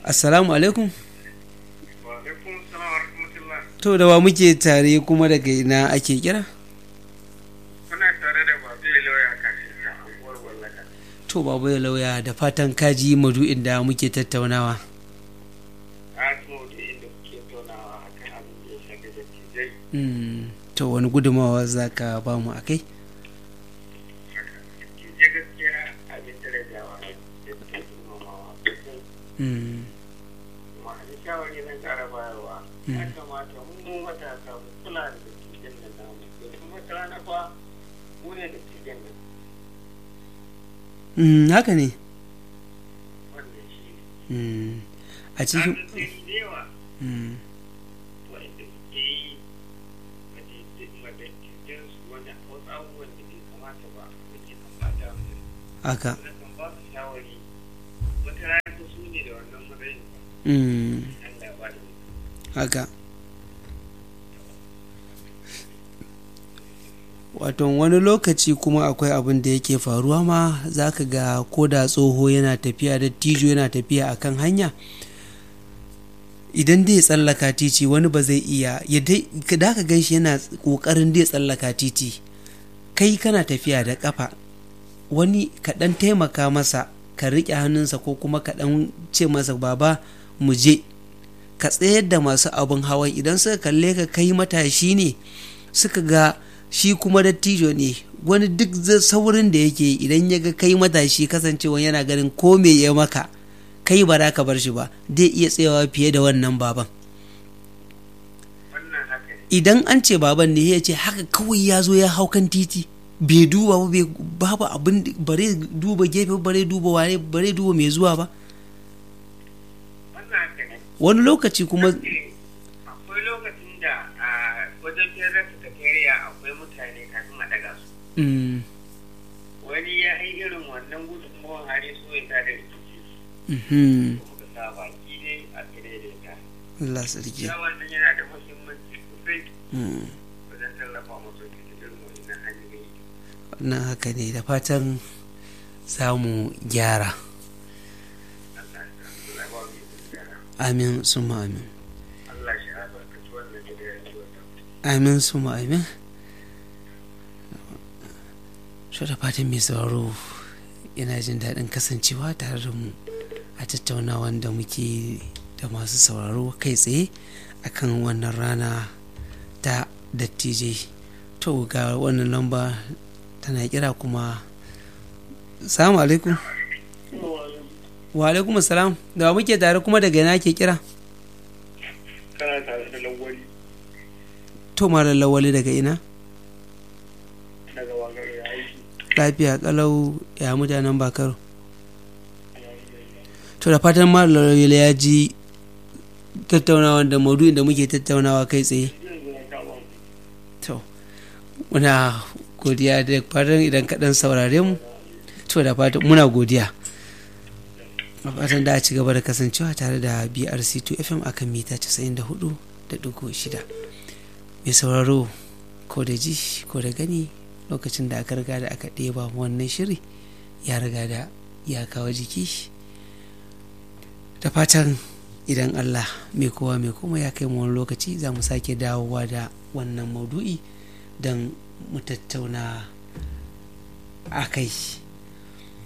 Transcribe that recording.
assalamu alaikum Wa alaikum salam wa rahmatullah. to da wa muke tare kuma daga ina ake kira Kuna tare da babu lauya kafin da anguwar wallaka. to babu ya lauya da fatan kaji madu'in da muke tattaunawa A tumo da inda kuke tonawa a kan abin da ya shafi da tijai. Mm, to wani gudumawa za ka ba mu a kai Tijai gaskiya abin darajawa ne da ke nomawa. Mm, Kuma a shawari zan ƙara bayarwa. Ya kamata mu matasa mu kula da dattijan nan namu. Domin wata rana fa mu ne dattijan nan. mm, haka ne Wannan shi ne. Mm, a An cikin sai da yawa. Mm, wanda suke yi madaidaitensu wanda wasu abubuwan da bai kamata ba da ke kamata haka na kan ba su shawari wata rana su ne da wannan matsayin Mm, Allah ba da haka wato wani lokaci kuma akwai abin da yake faruwa ma za ka ga ko da tsoho yana tafiya da tijo yana tafiya akan hanya idan dai tsallaka titi wani ba zai iya ya dai da ka gan shi yana kokarin dai tsallaka titi kai kana tafiya da kafa wani kaɗan taimaka masa ka riƙe hannunsa ko kuma kaɗan ce masa baba mu je ka tsayar da masu abin hawan idan suka kalle ka kai matashi ne suka ga shi kuma dattijo ne wani duk za- saurin da yake yi, idan ya ga kai matashi kasancewa yana ganin ko me ya maka kai ba za ka bar shi ba zai iya tsayawa fiye da wannan baban wannan haka ne idan an ce baban ne ya ce haka kawai ya zo ya hau kan titi bai duba ba bai babu abin da- bare duba gefe bare duba ware bare duba mai zuwa ba wannan haka ne wani lokaci kuma Eh, akwai lokacin da a wajen fere sakatariya akwai mutane kafin a daga su Mm, wani ya yi irin wannan gudunmawar hari so ya tada rikici mhm, muka sa baki ne a daidaita Allah sarki ya wannan yana da muhimmanci sosai Mm. wajen tallafa musu cikin irin wannan hanyoyi nan haka ne da fatan za mu gyara Allah ya Allah ya ba mu ikon gyara. amin suma amin Allah shi albarkaci wannan da ya yi wata amin suma amin shi da fatan mai sauraro yana jin daɗin kasancewa tare da mu a tattaunawan da muke da masu sauraro kai tsaye akan wannan rana ta dattijai to ga wannan lamba tana kira kuma salamu alaikum wa alaikum salam da wa muke tare kuma daga ina ke kira kana tare da lawali to malam lawali daga ina daga wagar ya aiki lafiya kalau ya mutanen bakaro to da fatan malam lawali ya ji tattaunawa da maudu'in da muke tattaunawa kai tsaye to muna godiya da fatan idan kaɗan saurare mu to da fatan muna godiya a fatan da a ci gaba da kasancewa tare da brc2 fm akan mita 94.6 mai sauraro ko da ji ko da gani lokacin da aka riga da aka ɗeba mu wannan shiri ya riga da ya kawo jiki da fatan idan allah mai kowa mai kuma ya kai mu wani lokaci za mu sake dawowa da wannan maudu'i don mu tattauna a kai